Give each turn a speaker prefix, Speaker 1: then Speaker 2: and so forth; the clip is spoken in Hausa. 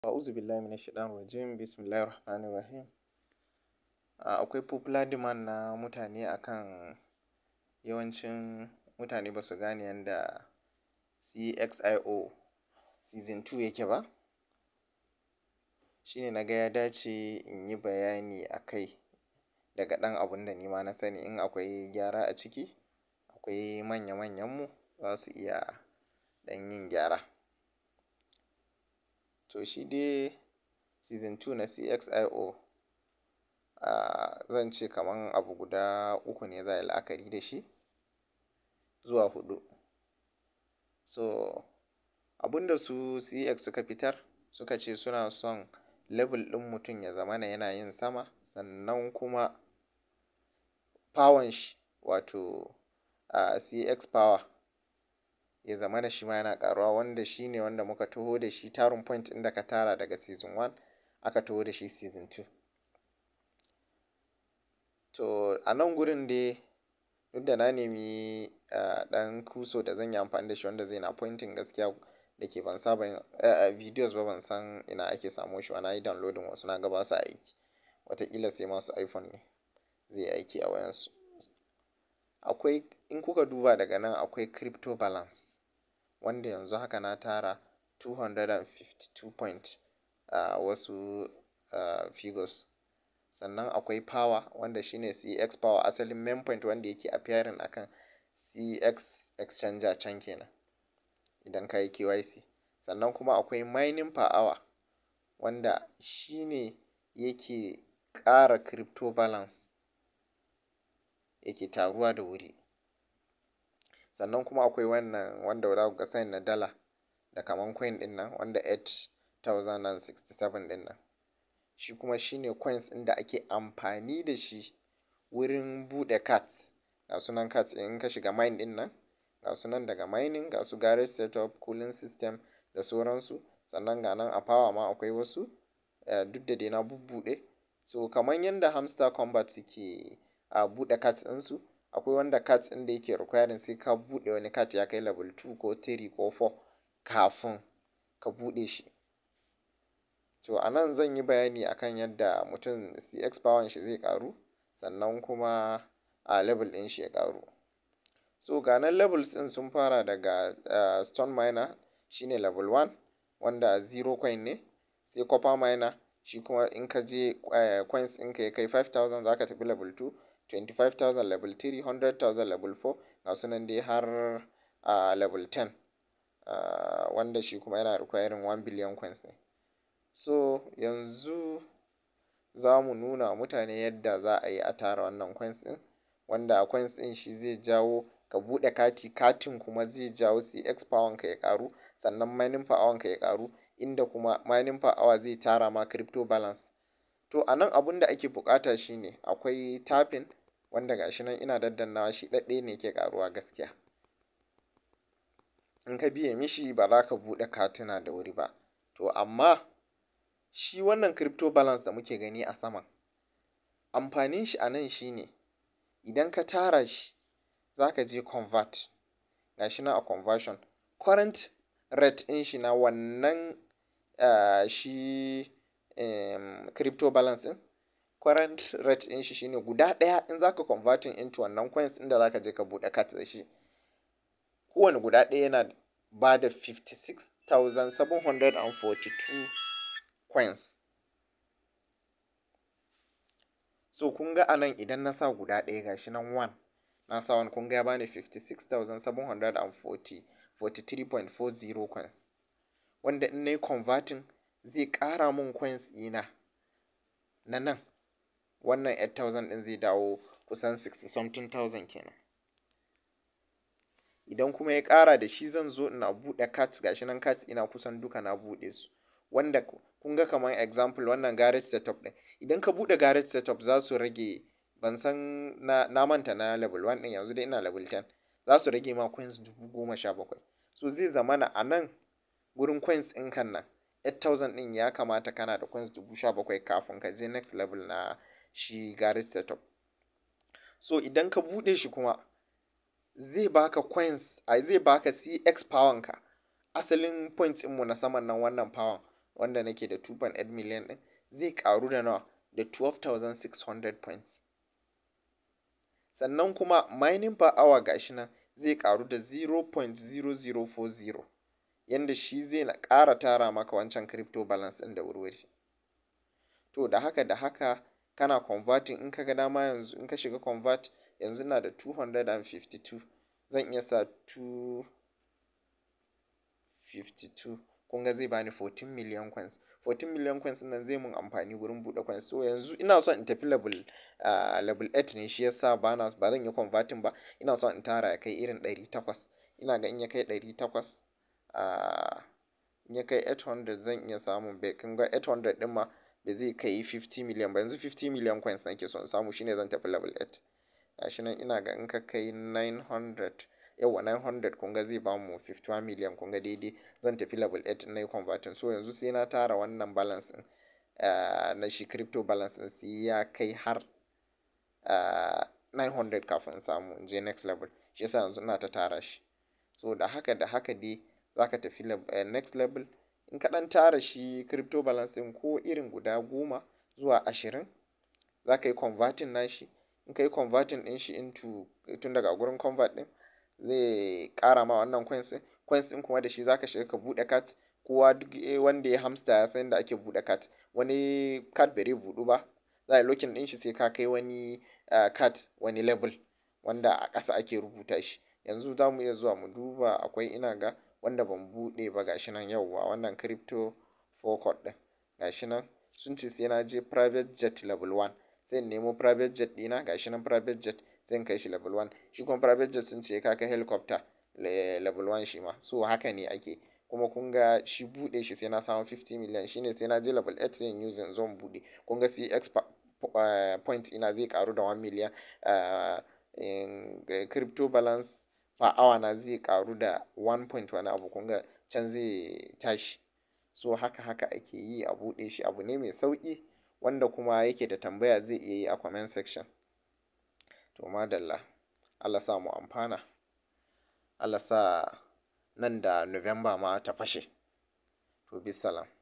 Speaker 1: A'udhu billahi minash shaitanir rajim. Bismillahir rahmanir rahim. Akwai popular demand na mutane akan yawancin mutane ba su gane yanda CXIO season 2 yake ba. Shine na ga ya dace in yi bayani a kai daga ɗan abun da ni ma na sani. In akwai gyara a ciki, akwai manya manyanmu za su iya ɗan yin gyara. To shi dai season 2 na CXIO, zan ce kaman abu guda uku ne za a yi la'akari da shi zuwa huɗu. So abun da su CX suka fitar suka ce suna son level ɗin mutum ya zamana yana yin sama sannan kuma power shi wato CX power ya zamana shi ma yana ƙaruwa wanda shi ne wanda muka taho da shi tarin point ɗin da ka tara daga season 1 aka taho da shi season 2. To a nan gurin dai duk da na nemi ɗan kuso da zan yi amfani da shi wanda zai na pointing gaskiya da ke ban saba yin videos ba ban san ina ake samo shi ba. Na yi downloading wasu na ga ba sa aiki. Wataƙila sai masu iPhone ne zai aiki a wayansu. Akwai in kuka duba daga nan akwai crypto balance wanda yanzu haka na tara two hundred and fifty two point wasu figures. Sannan akwai power wanda shine CX power asalin main point wanda yake appearing akan CX exchanger can kenan idan ka yi KYC. Sannan kuma akwai mining per hour wanda shi ne yake ƙara crypto balance yake taruwa da wuri. Sannan kuma akwai wannan wanda za ku ga sign na dala da kaman coin ɗin nan wanda eight thousand and sixty seven ɗin nan. Shi kuma shine coins ɗin da ake amfani da shi wurin buɗe cards. Ga sunan cards in ka shiga mine ɗin nan, ga sunan daga mining, ga su garage setup, cooling system da sauransu. Sannan ga nan a power ma akwai wasu duk da dai na bubbuɗe. So kaman yanda hamster combat suke a buɗe cards ɗinsu, akwai wanda cards ɗin da yake requiring sai ka buɗe wani card ya kai level two ko three ko four kafin ka buɗe shi. To a nan zan yi bayani akan yadda mutum CX power shi zai ƙaru sannan kuma level ɗin shi ya ƙaru. So ga nan levels ɗin sun fara daga stone miner shine level one wanda zero coin ne. Sai copper miner shi kuma in ka je coins ɗin ka ya kai five thousand za ka tafi level two, twenty five thousand level three, hundred thousand level four ga sunan dai har level ten wanda shi kuma yana requiring one billion coins ne. So yanzu za mu nuna wa mutane yadda za a yi a tara wannan coins ɗin wanda coins ɗin shi zai jawo ka buɗe kati, katin kuma zai jawo CX power ka ya ƙaru sannan mining power ka ya ƙaru inda kuma mining power zai tara ma crypto balance. To a nan abun da ake buƙata shine akwai tapping wanda ga shi nan ina daddanawa shi ɗaɗɗaya ne yake ƙaruwa gaskiya. In ka biye mishi ba za ka buɗe katuna da wuri ba. To amma shi wannan crypto balance da muke gani a saman, amfanin shi a nan shine idan ka tara shi za ka je convert. Ga shi nan a conversion current rate ɗin shi na wannan shi crypto balance ɗin current rate ɗin shi shine guda ɗaya in za ka converting into wannan coins ɗin da za ka je ka buɗe card da shi. Kowane guda ɗaya yana ba da fifty six thousand seven hundred and forty two coins. So kun ga a nan idan na sa guda ɗaya ga shi nan one, na sa one kun ga ya bani fifty six thousand seven hundred and forty forty three point four zero coins. Wanda in nayi converting zai ƙara mun coins ɗina na nan. Wannan eight thousand ɗin zai dawo kusan sixty something thousand kenan. Idan kuma ya ƙara da shi zan zo ina buɗe cards ga shi nan cards ina kusan duka na buɗe su. Wanda kun ga kaman example wannan garage setup ɗin. Idan ka buɗe garage setup za su rage ban san na manta na level one ɗin yanzu dai ina level ten. Za su rage ma coins dubu goma sha bakwai. So zai zamana a nan wurin coins ɗin kan nan eight thousand ɗin ya kamata kana da coins dubu sha bakwai kafin ka je next level na shi garage setup. So idan ka buɗe shi kuma zai baka coins ai zai baka CX power ka. Asalin points ɗinmu na saman nan wannan power wanda nake da 2.8 million ɗin zai ƙaru da nawa da 12,600 points sannan kuma mining per hour gashi nan zai ƙaru da 0.0040 yanda shi zai na ƙara tara maka wancan crypto balance ɗin da wurwuri to da haka da haka kana converting in ka ga dama yanzu in ka shiga convert yanzu ina da 252 zan iya sa 252 kun ga zai bani 14 million coins 14 million coins nan zai mun amfani gurin buɗe coins so yanzu ina son in tafi level uh, level 8 ne shi yasa ba na ba zan yi converting ba ina son in tara ya kai irin 800 ina ga in ya kai 800 uh, in ya kai 800 zan iya samun bai kun ga 800 din ma ba zai kai 50 million ba yanzu 50 million coins nake son samu shine zan tafi level 8 gashi nan ina ga in ka kai 900 yawa 900 kun ga zai ba mu 51 million kun ga daidai zan tafi level 8 na yi converting so yanzu sai na tara wannan balance din uh, na shi crypto balance din sai ya kai har uh, 900 kafin samu in je next level shi yasa yanzu ina ta tara shi so da haka da haka dai zaka tafi uh, next level in ka dan tara shi crypto balance din ko irin guda goma zuwa ashirin za ka yi converting nashi in ka yi converting din shi into tun daga gurin convert din zai ƙara ma wannan coins ɗin coins ɗin kuma da shi zaka shiga ka buɗe card kowa duk wanda ya hamster ya san da ake buɗe card wani card bai buɗu ba za a locking ɗin shi sai ka kai wani card wani level wanda a ƙasa ake rubuta shi yanzu za mu iya zuwa mu duba akwai ina ga wanda ban buɗe ba gashi nan yauwa wannan crypto forward ɗin gashi nan sun ce sai na je private jet level 1 sai in nemo private jet ɗina gashi nan private jet sai in kai shi level 1 shi kuma private jet sun ce ka kai helicopter level 1 shi ma so haka ne ake kuma kun ga shi buɗe shi sai na samu 50 million shine sai na je level 8 sai in use in zo buɗe kun ga cx point ina zai karu da 1 million crypto balance per hour na zai karu da 1 point wani abu kun ga can zai tashi so haka haka ake yi a buɗe shi abu ne mai sauƙi wanda kuma yake da tambaya zai iya yi a comment section to madalla Allah sa mu amfana Allah sa nan da November ma ta fashe to bisalam